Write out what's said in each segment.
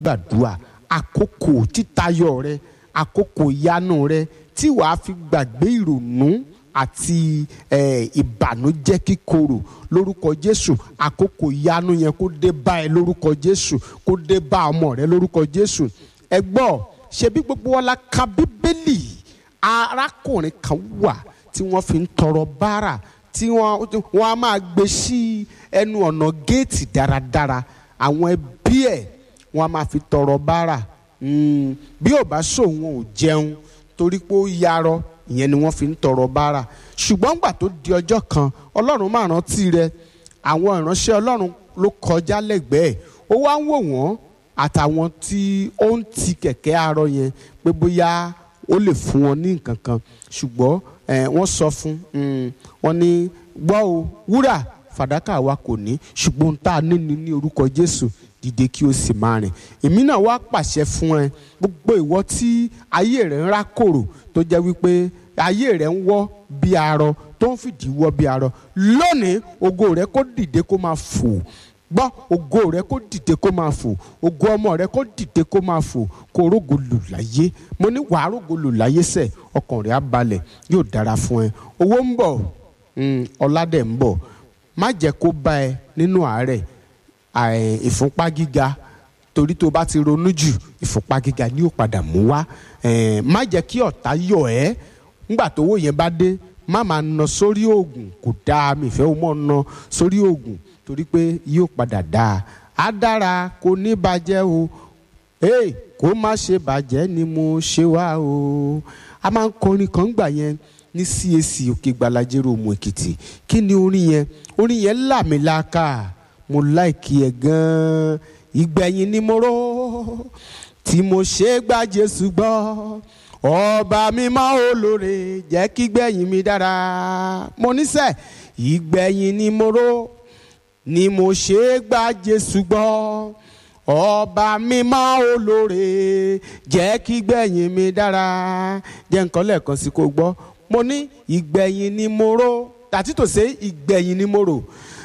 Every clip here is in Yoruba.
gbàdúrà àkókò títayọ rẹ àkókò ìyanu rẹ tí wàá fi gbàgbé ìrònú àti eh, ìbànújẹ́ kíkorò lórúkọ jésù àkókò ìyanu yẹn kó dé bá ẹ lórúkọ jésù kó dé bá ọmọ rẹ lórúkọ jésù ẹ gbọ́ ṣebí gbogbo wa la ka bíbélì arákùnrin kan wà tí wọ́n fi ń tọrọ bárà tí wọ́n wọ́n á máa gbé sí ẹnu ọ̀nà géètì dáradára àwọn ẹbí ẹ̀ wọ́n á máa fi tọrọ bárà Mm, bí ò bá sòun ò jẹun torí pé ó yarọ ìyẹn ni wọ́n fi ń tọrọ bárà ṣùgbọ́n gbà tó di ọjọ́ kan ọlọ́run máa rántí rẹ àwọn ìránṣẹ́ ọlọ́run ló kọjá lẹ́gbẹ̀ẹ́ ó wá ń wò wọ́n àtàwọn tí ó ń ti kẹ̀kẹ́ arọ yẹn pé bóyá ó lè fún wọn ní nǹkan kan ṣùgbọ́n eh, wọ́n sọ fún mm, wọn ní gbọ́ o wúrà fàdákà wa kò ní ṣùgbọ́n tá a ní ní ní orúkọ jésù dìde kí o sì máa rìn èmi náà wá pàṣẹ fún ẹ gbogbo ìwọ tí ayé rẹ ń rákòrò tó jẹ́ wípé ayé rẹ ń wọ́ bí arọ tó ń fìdí wọ́ bí arọ lónìí ògo rẹ kó dìde kó máa fò gbọ́ ògo rẹ kó dìde kó máa fò ògo ọmọ rẹ kó dìde kó máa fò kó rógo lù láyé mo ní wàá rógo lù láyé sẹ̀ ọkàn rẹ á balẹ̀ yóò dára fún ẹ owó ń bọ̀ mm, ọlá dẹ̀ ń bọ̀ má jẹ́ kó bá ẹ nínú àárẹ̀ àì- ìfúnpá gíga torí tó bá ti ronú jù ìfúnpá gíga ni yóò padà mú wá Eh, má jẹ́ kí ọ̀tá yọ̀ ẹ́ ńgbà tówó yẹn bá dé má máa ná sórí oògùn kò dáa mi ìfẹ́ o mọ̀ ná sórí oògùn torí pé yóò padà dáa á dára kò ní bàjẹ́ o hey, kó má ṣe bàjẹ́ ni mo ṣe wá o a máa ń kọrin kan gbà yẹn ní CAC òkè gbalajero òmù èkìtì kí ni orin yẹn orin yẹn làmìlaka mo láìkí ẹ gan-an ìgbẹ̀yìn ni mo rò tí mo ṣe gba Jésù gbọ́ ọba mímọ́ olóore jẹ́ kí gbẹ̀yìn mi dára mo níṣẹ́ ìgbẹ̀yìn ni mo rò ni mo ṣe gba Jésù gbọ́ ọba mímọ́ olóore jẹ́ kí gbẹ̀yìn mi dára jẹ́ nǹkan lẹ́ẹ̀kan sí kó gbọ́ mo ní ìgbẹ̀yìn ni mo rò tàtí tòṣe ìgbẹ̀yìn ni mo rò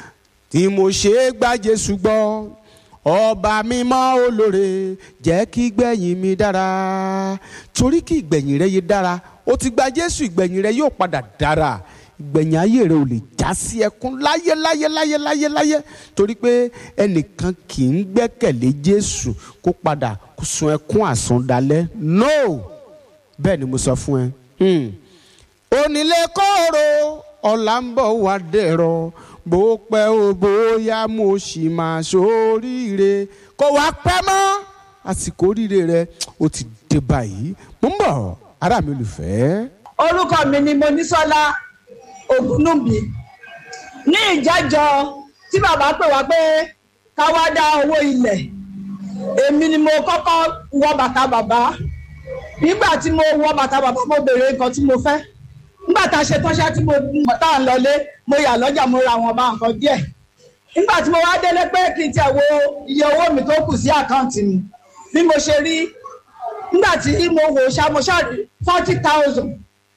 tí mo ṣe gba Jésù gbọ́ ọba mímọ́ olóore jẹ́ kí gbẹ̀yìn mi dára torí kí ìgbẹ̀yìn rẹ yé dára ó ti gba Jésù ìgbẹ̀yìn rẹ yóò padà dára ìgbẹ̀yìn ayé rẹ ò lè já sí ẹkún láyé láyé láyé láyé láyé torí pé ẹnìkan kì í gbẹ́kẹ̀lé Jésù kó padà kó sun ẹkún àsundalẹ̀ no bẹ́ẹ̀ ni mo sọ fún ẹ. Hmm onílé kóró ọ̀la ń bọ̀ wá dẹ̀rọ̀ bó pẹ́ o bóyá mo sì máa ṣoríire kó wá pẹ́ mọ́ àsìkò oríire rẹ ó ti dé báyìí mo ń bọ̀ ará mi olùfẹ́. orúkọ mi ni Monísọ́lá Ògúnnúbí ní ìjẹ́jọ tí bàbá pè wá pé ká wá dá owó ilẹ̀ èmi ni mo kọ́kọ́ wọ bàtà bàbá nígbà tí mo wọ bàtà bàbá mo béèrè nǹkan tí mo fẹ́ nígbà tá a ṣe tọ́ṣẹ́ tí mo tá à ń lọlé mo yà lọ́jà mo ra àwọn ọba nǹkan díẹ̀ nígbà tí mo wá délé pé kí n tiẹ̀ wo iye owó mi tó kù sí àkáǹtì mi bí mo ṣe rí nígbà tí mo wò ṣá mo ṣá forty thousand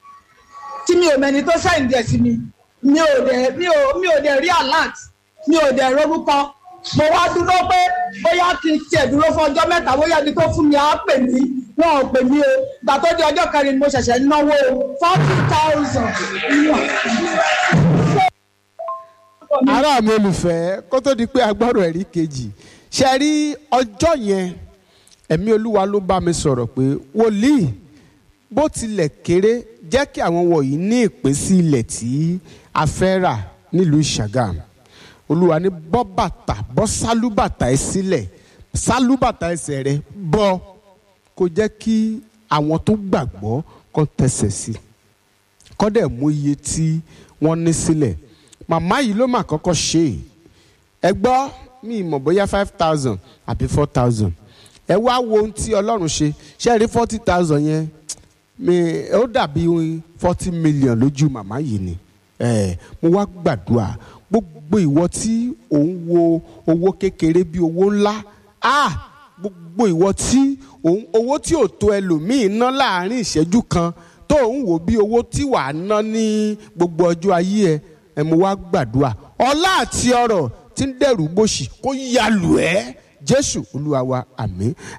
tí mi ò mẹni tó sẹ́yìn díẹ̀ sí mi mi ò dẹ̀ mi ò mi ò dẹ̀ rí alert mi ò dẹ̀ rorúkọ mo wá dúró pé bóyá kí n tiẹ̀ dúró fún ọjọ́ mẹ́ta bóyá ẹni tó fún mi á pè mí wọn ò pè mí o gbà tó di ọjọ́ kẹrin mo ṣẹ̀ṣẹ̀ náwó forty thousand. ará mi olùfẹ́ kó tó di pé agbọ́rọ̀ ẹ̀rí kejì ṣe rí ọjọ́ yẹn ẹ̀mí olúwa ló bá mi sọ̀rọ̀ pé wòlíì bó tilẹ̀ kéré jẹ́ kí àwọn wọ̀nyí ní ìpín sí ilẹ̀ tí a fẹ́ rà nílùú Ṣàgàm olúwa ní bọ́ bàtà bọ́ sálúbàtà ẹ sílẹ̀ sálúbàtà ẹsẹ̀ rẹ bọ́ kó jẹ́ kí àwọn tó gbàgbọ́ kó tẹsẹ̀ sí kó dẹ̀ mú iye tí wọ́n ní sílẹ̀ màmá yìí ló mà kọ́kọ́ ṣe é ẹ gbọ́ mi ì mọ̀ bóyá five thousand àbí four thousand ẹ wá wo ohun tí ọlọ́run ṣe ṣe rí forty thousand yẹn mi ó dàbí forty million lójú màmá yìí ni ẹ mo wá gbàdúrà gbogbo ìwọ tí òun wo owó kékeré bí owó ńlá ah gbogbo ìwọ tí òun owó tí ò tó ẹlòmíì ná láàrin ìṣẹ́jú kan tó ń wò bí owó tí wàá ná ní gbogbo ọjọ́ ayé ẹ ẹ mo wá gbàdúrà ọlá àti ọrọ̀ tí ń dẹrù gbòṣì kó ya lù ẹ́ jésù olúwa wa àmín